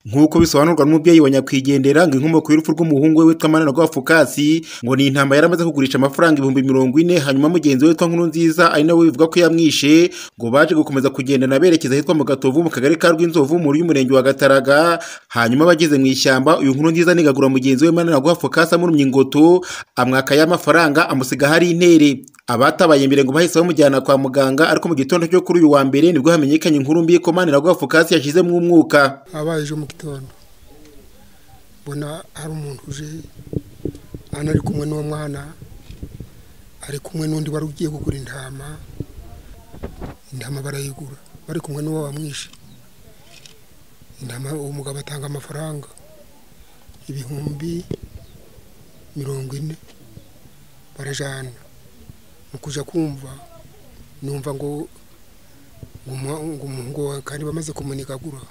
nk'uko bisobanurwa n'umubyeyi wa nyakwigendera ngo inkomoko y'urupfu rw'umuhungu we witwa manana rw'abapfukasi ngo ni intambara yari amaze kugurisha amafaranga ibihumbi mirongo ine hanyuma mugenzi we witwa nkuru nziza ari nawe bivuga ko yamwishe ngo baje gukomeza kugendana berekeza ahitwa mu gatovu mu kagari ka rw'inzovu mu y'umurenge wa gataraga hanyuma bageze mu ishyamba uyu nkuru nziza nigagura mugenzi we manana rw'abapfukasi amurumye ingoto amwaka y'amafaranga amusiga hari intere abatabaye imbere ngo bahise bamujyana kwa muganga ariko mu gitondo cyo kuri uyu wa mbere nibwo hamenyekanye inkuru mbi ko manana rw'abapfukasi yashizemo umwuka habaye ejo mu gitondo mbona hari umuntu uje hano ari kumwe n'uwo mwana ari kumwe n'undi wari ugiye kugura intama intama barayigura bari kumwe n'uwo wamwishe intama uwo mugabo atanga amafaranga ibihumbi mirongo ine barajyana mu kujya kumva numva ngo ngo umuhungu wawe kandi bamaze kumunigagura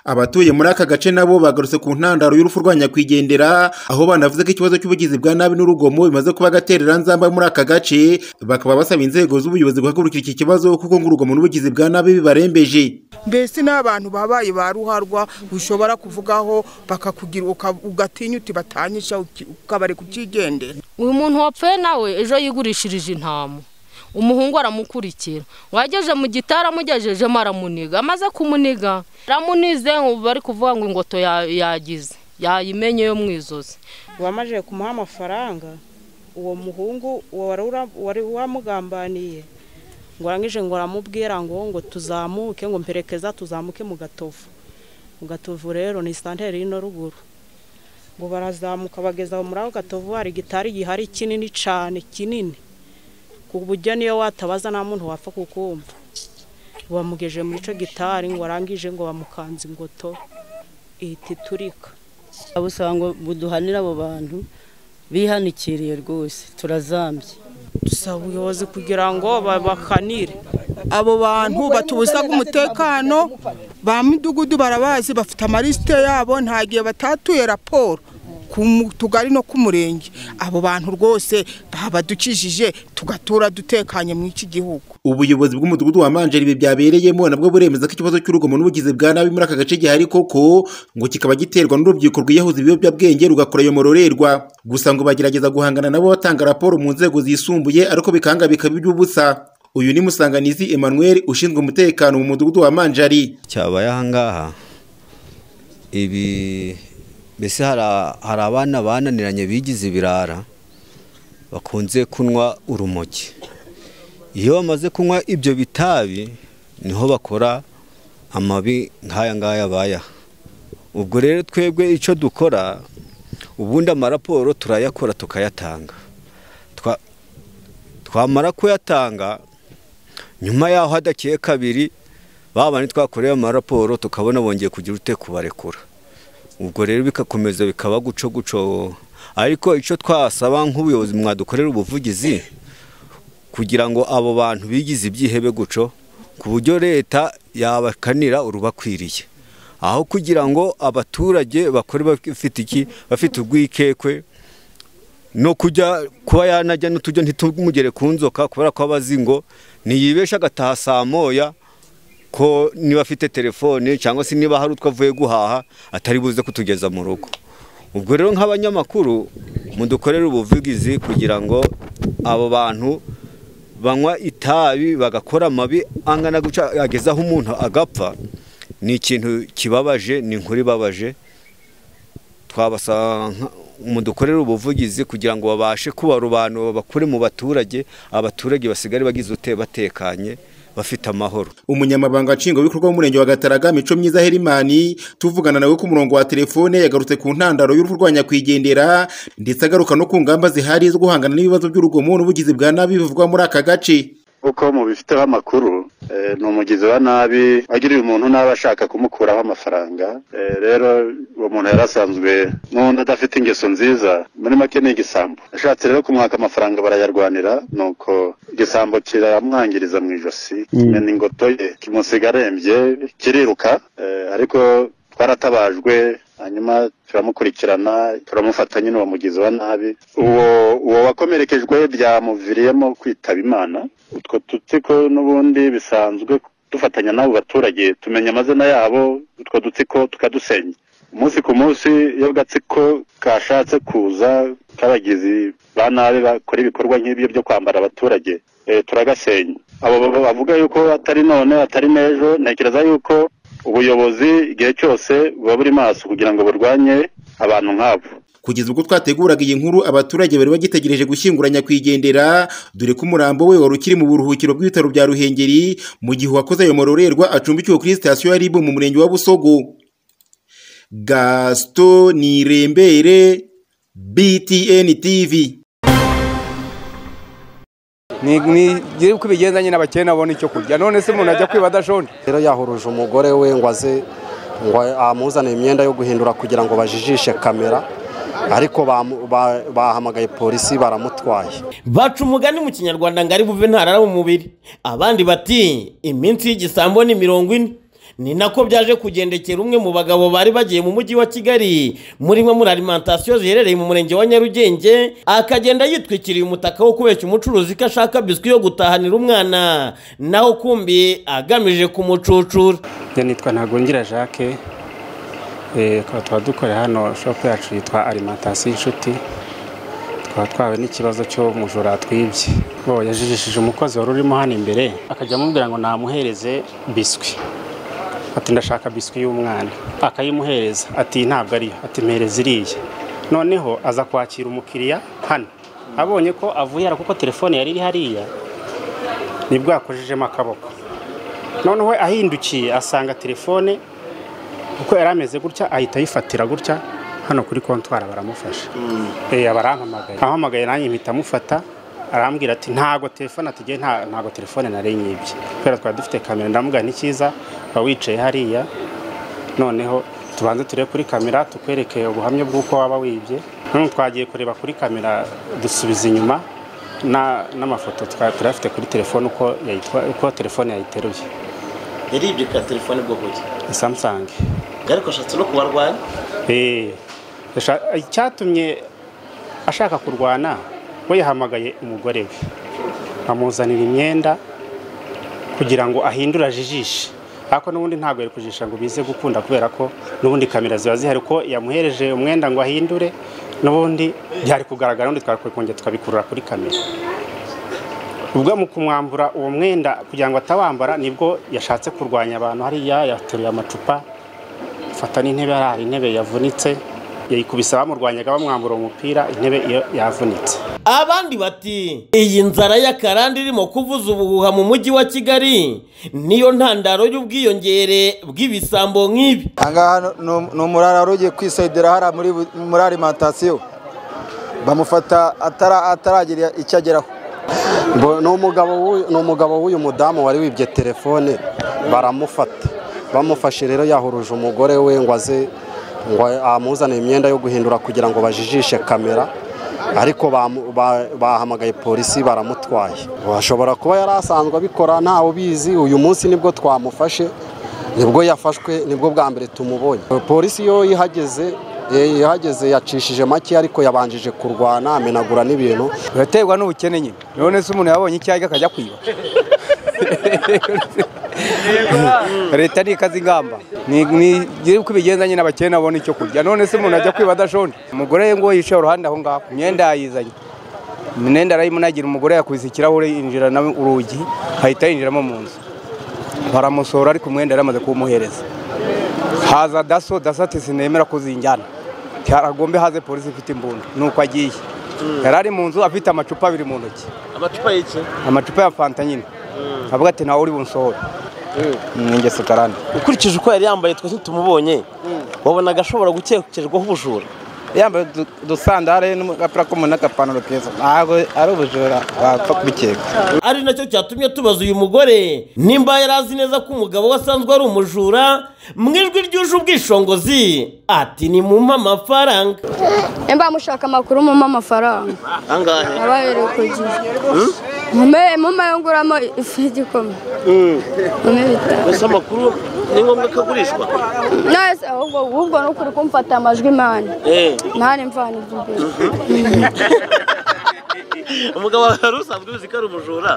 abatuye muri aka gace nabo bagarutse ku ntandaro y'urupfu rwa nyakwigendera aho banavuze ko ikibazo cy'ubugizi bwa nabi n'urugomo bimaze kuba agaterera nzamba muri aka gace bakaba basaba inzego z'ubuyobozi guhagurukira iki kibazo kuko ngo urugomo n'ubugizi bwa nabi bibarembeje mbese n'abantu babaye ba ruharwa ushobora kuvugaho bakakugira ugatinya uti batanyisha ukabari kukigendera uyu muntu wapfuye nawe ejo yigurishirije intama umuhungu aramukurikira wageje mu gitara amugejejemo aramuniga amaze kumuniga aramunize bari kuvuga ngo ingoto yagize yayimenye yo mu izozi wamaze kumuha amafaranga uwo muhungu wari wamugambaniye ngo arangije ngo aramubwira ngo ngo tuzamuke ngo mperekeza tuzamuke mu gatovu mu gatovu rero ni santere y'ino ruguru ngo barazamuka bageza muri ako gatovu hari gitari gihari kinini cyane kinini ku buryo niyo watabaza nta muntu wapfa kukumva bamugeje muri icyo gitari ngo arangije ngo bamukanze ingoto ihita iturika abusaba ngo buduhanire abo bantu bihanikiriye rwose turazambye dusaba ubuyobozi kugira ngo babakanire abo bantu batubuzaga umutekano ba midugudu barabazi bafite amarisite yabo nta gihe batatuye raporo tugari no ku murenge abo bantu rwose babadukijije tugatura dutekanye mu iki gihugu ubuyobozi bw'umudugudu wa manjeri ibi byabereyemo nabwo buremeza ko ikibazo cy'urugomo n'ubugizi bwa nabi muri aka gace gihari koko ngo kikaba giterwa n'urubyiruko rwiyahuza ibiyobyabwenge rugakora ayo marorerwa gusa ngo bagerageza guhangana nabo batanga raporo mu nzego zisumbuye ariko bikanga bikaba iby'ubusa uyu ni musanganizi emmanuel ushinzwe umutekano mu mudugudu wa manjeri cyabaye ahangaha ibi mbese hari abana bananiranye bigize ibirara bakunze kunywa urumogi iyo bamaze kunywa ibyo bitabi niho bakora amabi nk'aya ngaya bayaha ubwo rero twebwe icyo dukora ubundi amaraporo turayakora tukayatanga twamara kuyatanga nyuma yaho hadakiye kabiri babana twakorewe amaraporo tukabona bongeye kugira ute kubarekura ubwo rero bikakomeza bikaba guco guco ariko icyo twasaba nk'ubuyobozi mwadukorera ubuvugizi kugira ngo abo bantu bigize ibyihebe guco ku buryo leta yabakanira urubakwiriye aho kugira ngo abaturage bakore bafite iki bafite urwikekwe no kujya kuba yanajya n'uturyo ntitumugere ku nzoka kubera ko abazi ngo ntiyibeshe agataha saa moya ko niba afite telefone cyangwa se niba hari utwo avuye guhaha atari buze kutugeza mu rugo ubwo rero nk'abanyamakuru mudukorere ubuvugizi kugira ngo abo bantu banywa itabi bagakora amabi angana guca agezaho umuntu agapfa ni ikintu kibabaje ni inkuru ibabaje twabasaba mudukorere ubuvugizi kugira ngo babashe kubarobanura bakure mu baturage abaturage basigare bagize ute batekanye bafite amahoro umunyamabanga nshingwabikorwa w'umurenge wa gataraga mico myiza herimani tuvugana nawe ku murongo wa telefone yagarutse ku ntandaro y'urupfu rwa nyakwigendera ndetse agaruka no ku ngamba zihari zo guhangana n'ibibazo by'urugomo n'ubugizi bwa nabi bivugwa muri aka gace uko mubifiteho amakuru ni umugizi wa nabi agiriye umuntu nabi ashaka kumukuraho amafaranga rero uwo muntu yari asanzwe n'undi adafite ingeso nziza muri make ni igisambo ashatse rero kumwaka amafaranga barayarwanira nuko igisambo kiramwangiriza mu ijosi ni ingoto ye kimusiga arembye kiriruka ariko twaratabajwe hanyuma turamukurikirana turamufata nyine uwo mugizi wa nabi uwo uwo wakomerekejwe byamuviriyemo kwitaba imana utwo tutsi ko n'ubundi bisanzwe dufatanya n'abo baturage tumenya amazina yabo utwo dutsiko tukadusenya umunsi ku munsi iyo agatsiko kashatse kuza k'abagizi ba nabi bakora ibikorwa nk'ibyo byo kwambara abaturage eh, turagasenya abo bavuga yuko atari none atari n'ejo ntekereza yuko ubuyobozi igihe cyose buba buri maso kugira ngo burwanye abantu nk'abo kugeza ubwo twateguraga iyi nkuru abaturage bari bagitegereje gushyingura nyakwigendera dore ko umurambo we wari ukiri mu buruhukiro bw'ibitaro bya ruhengeri mu gihe uwakoze ayo marorerwa acumbikiwe kuri sitasiyo ya ribu mu murenge wa busogo gasito nirembere btn tv nigire uko ibigendanye n'abakene abona icyo kurya none se umuntu ajya kwiba adashonje rero yahuruje umugore we ngo aze ngo amuzanire imyenda yo guhindura kugira ngo bajijishe kamera ariko bamu- ba- bahamagaye polisi baramutwaye baca umugani mu kinyarwanda ngo ari buve ntarara mu mubiri abandi bati iminsi y'igisambo ni mirongo ine ni nako byaje kugendekera umwe mu bagabo bari bagiye mu mujyi wa kigali muri imwe muri alimantasiyo ziherereye mu murenge wa nyarugenge akagenda yitwikiriye umutaka wo kubeshya umucuruzi ko ashaka biswi yo gutahanira umwana naho kumbi agamije kumucucura njya nitwa ntagungira jacques Eh, tukaba tuba dukorera hano shopu yacu yitwa alimantasiyo inshuti tukaba twawe n'ikibazo cyo mujura twibye bo yajijishije umukozi wari urimo hano imbere akajya amubwira ngo namuhereze biswi ati ndashaka biswi y'umwana akayimuhereza ati ntabwo ariyo ati mpereza iriya noneho aza kwakira umukiriya hano abonye ko avuye hano kuko telefone yari iri hariya nibwo yakojejemo akaboko noneho we ahindukiye asanga telefone uko yari ameze gutya ahita ayifatira gutya hano kuri kontwara baramufasha Eh, aba arampamagaye ampamagaye nanjye mpita amufata arambwira ati ntago telefone atugeye ntago telefone nari nyibye kubera twari dufite kamera ndamubwira n'ikiza uba wicaye hariya noneho tubanze turebe kuri kamera tukwereke ubuhamya bw'uko waba wibye noneho twagiye kureba kuri kamera dusubiza inyuma na- n'amafoto twa- turayafite kuri telefone uko yayitwa- uko telefone yayiteruye yaribye ka telefone bw'ubuki samsung ariko ashatse no kubarwanya Eh, yasha- icyatumye ashaka kurwana we yahamagaye umugore we amuzanira imyenda kugira ngo ahindure ajijishe ariko n'ubundi ntabwo yari kujijisha ngo bize gukunda kubera ko n'ubundi kamera ziba zihari ko yamuhereje umwenda ngo ahindure n'ubundi byari kugaragara n'ubundi twakongera tukabikurura kuri kamera ubwo mu kumwambura uwo mwenda kugira ngo atawambara nibwo yashatse kurwanya abantu hariya yateruye amacupa fata n'intebe hari intebe yavunitse yayikubise bamurwanyaga bamwambura umupira intebe iyo yavunitse abandi bati iyi nzara y'akarande irimo kuvuza ubuhuha mu mujyi wa kigali niyo ntandaro y'ubwiyongere bw'ibisambo nk'ibi ahangaha ni- ni- ni umurara wari ugiye kwisayidira hariya muri bu- muri alimantasiyo bamufata atara- ataragira icyo ageraho Bo- ni umugabo w'uyu- ni umugabo w'uyu mudamu wari wibye telefone baramufata bamufashe rero yahuruje umugore we ngo aze ngo amuzanire imyenda yo guhindura kugira ngo bajijishe kamera ariko bamu- ba- bahamagaye polisi baramutwaye ashobora kuba yari asanzwe abikora ntawe ubizi uyu munsi nibwo twamufashe nibwo yafashwe nibwo bwa mbere tumubonye polisi iyo ihageze eh, ihageze yacishije make ariko yabanjije kurwana amenagura n'ibintu biraterwa n'ubukene nyine none se umuntu yabonye icyo arya akajya kwiba leta ni ikaze ingamba nigire uko ibigendanye n'abakene abona icyo kurya none se umuntu ajya kwiba adashonje umugore we ngo yicaye uruhande aho ngaho imyenda yayizanye imyenda arayimunagira umugore yakubise ikirahure yinjira na urugi ahita yinjiramo mu nzu baramusohora ariko umwenda yari amaze kuwumuhereza haza daso daso ati sinemera ko zinjyana cyaragombe haze polisi ifite imbunda nuko agiye yari ari mu nzu afite amacupa abiri mu ntoki amacupa y'iki amacupa ya fanta nyine avuga ati ntawe uri bunsohore ni ingeso karande ukurikije uko yari yambaye twese tumubonye wabonaga ashobora gukekerwaho ubujura yambaye udu- udusandare n'agapira k'umuntu n'agapantaro keza ntabwo ari ubujura wapfa kubikeka ari nacyo cyatumye tubaza uyu mugore nimba yari azi neza ko umugabo we asanzwe ari umujura mu ijwi ryuje ubwishongozi ati ni mumpe amafaranga Emba mushaka amakuru mumpa amafaranga angahe nabaye kugira mume mume yonguramo ifu y'igikoma gusa amakuru ni ngombwa ko agurishwa nose ahubwo ahubwo ni ukuri kumfata amajwi mani Eh. ntari mvana ibyo imbere umugabo wawe wari usanzwe uzi ko ari umujura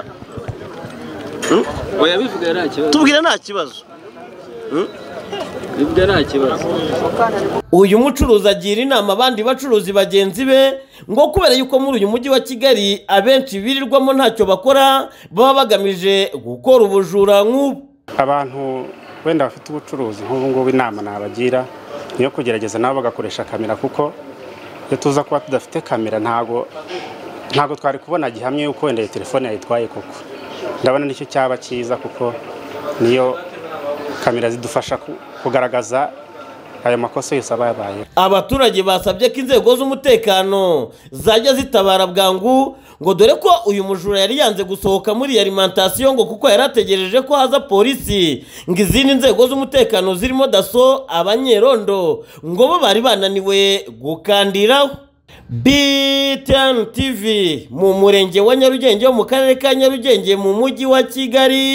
oya bivuga nta kibazo tubwire nta kibazo bivuga nta kibazo uyu mucuruzi agira inama abandi bacuruzi bagenzi be ngo kubera yuko muri uyu mujyi wa kigali abenshi birirwamo ntacyo bakora baba bagamije gukora ubujura nk'ubu abantu wenda bafite ubucuruzi nk'ubu ngubu inama nabagira ni iyo kugerageza nabo bagakoresha kamera kuko iyo tuza kuba tudafite kamera ntago ntago twari kubona gihamye yuko wenda iyo telefone yayitwaye koko ndabona nicyo cyaba cyiza kuko niyo kamera zidufasha ku- kugaragaza ayo makosa yose aba yabaye abaturage basabye ko inzego z'umutekano zajya zitabara bwangu ngo dore ko uyu mujura yari yanze gusohoka muri alimantasiyo ngo kuko yari ategereje ko haza polisi ngo izindi nzego z'umutekano zirimo daso abanyerondo ngo bo bari bananiwe gukandiraho BTN TV mu murenge wa Nyarugenge wo mu karere ka Nyarugenge mu mujyi wa Kigali